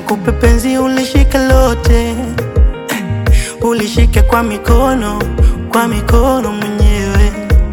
nikupe penzi ulishike lote, ulishike kwa mikono, kwa mikono mwenyewe,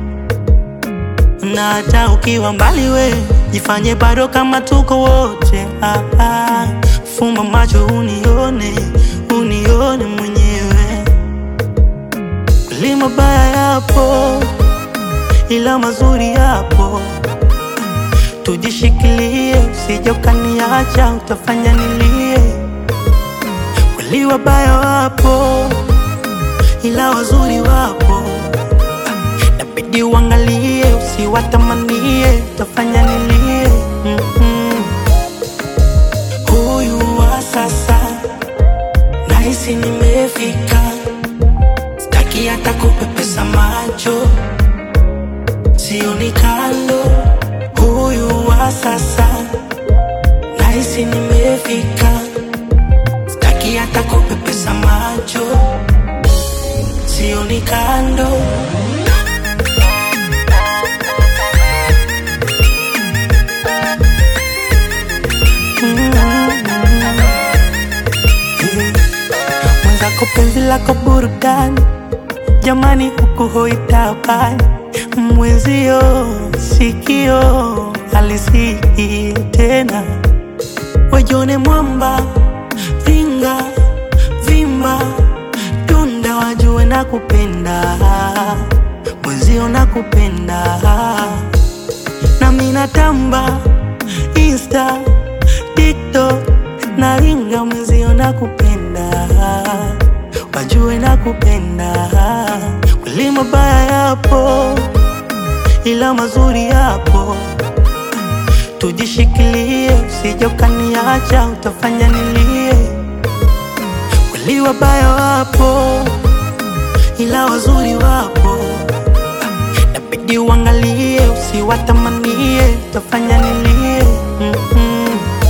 na hata ukiwa mbali we jifanye bado kama tuko wote. Ah, ah. Fumba macho unione, unione mwenyewe. Kweli mabaya yapo, ila mazuri yapo. Tujishikilie, usije ukaniacha, utafanya nilie. Kweli wabaya wapo, ila wazuri wapo. Inabidi uangalie, usiwatamanie, utafanya nilie. Mm-mm. Huyu wa sasa nahisi nimefika, sitaki hata kupepesa macho, sioni kando. Huyu wa sasa nahisi nimefika, sitaki hata kupepesa macho, sioni kando. mwenzako penzi lako burudani, jamani, huku hoitabani mwenzio sikio alisiki tena, wajone mwamba vinga vimba tunda, wajue na kupenda mwenzio na kupenda nami natamba Insta, TikTok na ringa mwenzio na kupenda wajue na kupenda kweli mabaya yapo ila mazuri yapo tujishikilie usije ukaniacha utafanya nilie kweli wabaya wapo ila wazuri wapo inabidi uangalie usiwatamanie utafanya nilie Mm-mm.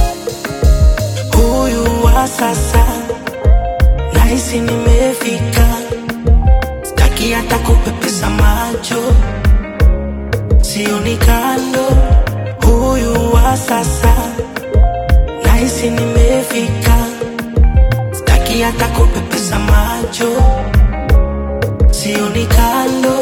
huyu wa sasa nahisi nimefika sitaki hata kupepesa macho sioni kando huyu wa sasa nahisi nimefika sitaki hata kupepesa macho sioni kando